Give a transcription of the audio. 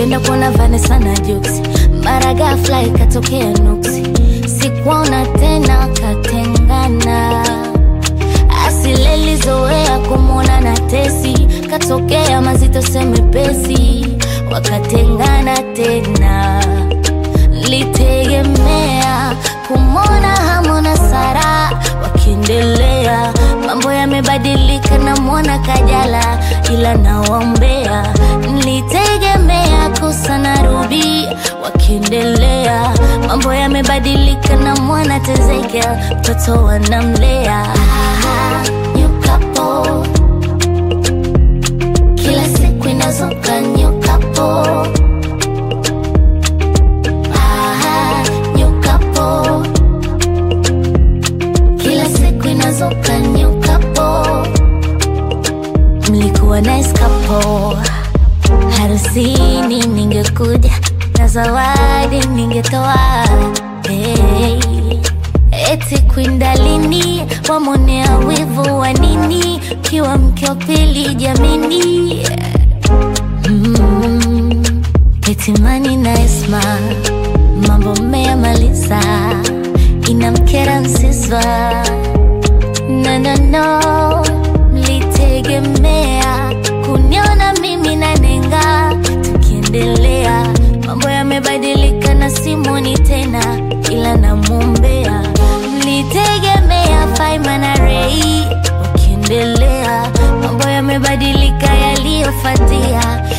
nikaenda kuona Vanessa na Jux, mara ghafla ikatokea nuksi, sikuona tena, katengana asilelizoea kumwona na Tesi, katokea mazito semepesi, wakatengana tena. Litegemea kumwona Hamona Sara wakiendelea, mambo yamebadilika, namwona Kajala ila nawaombea. Nilitegemea kosa na Ruby wakiendelea, mambo yamebadilika, namwona Tezekia mtoto wanamlea. Ah, new couple. Kila siku inazuka new couple. Ah, new couple. Kila siku inazuka new couple. Mlikuwa nice couple. Harusini ningekuja na zawadi ningetoa. Hey. Eti kwindalini wamonea wivu wa nini? Kiwa mke wa pili jamini. Mm. Etimani na Esma mambo mmeyamaliza, inamkera Nsiswa no, no, no. Mlitegemea kuniona mimi na Nenga tukiendelea, mambo yamebadilika na Simoni tena, ila namwombea. Mlitegemea Faima na Rei wakiendelea, mambo yamebadilika, yaliyofuatia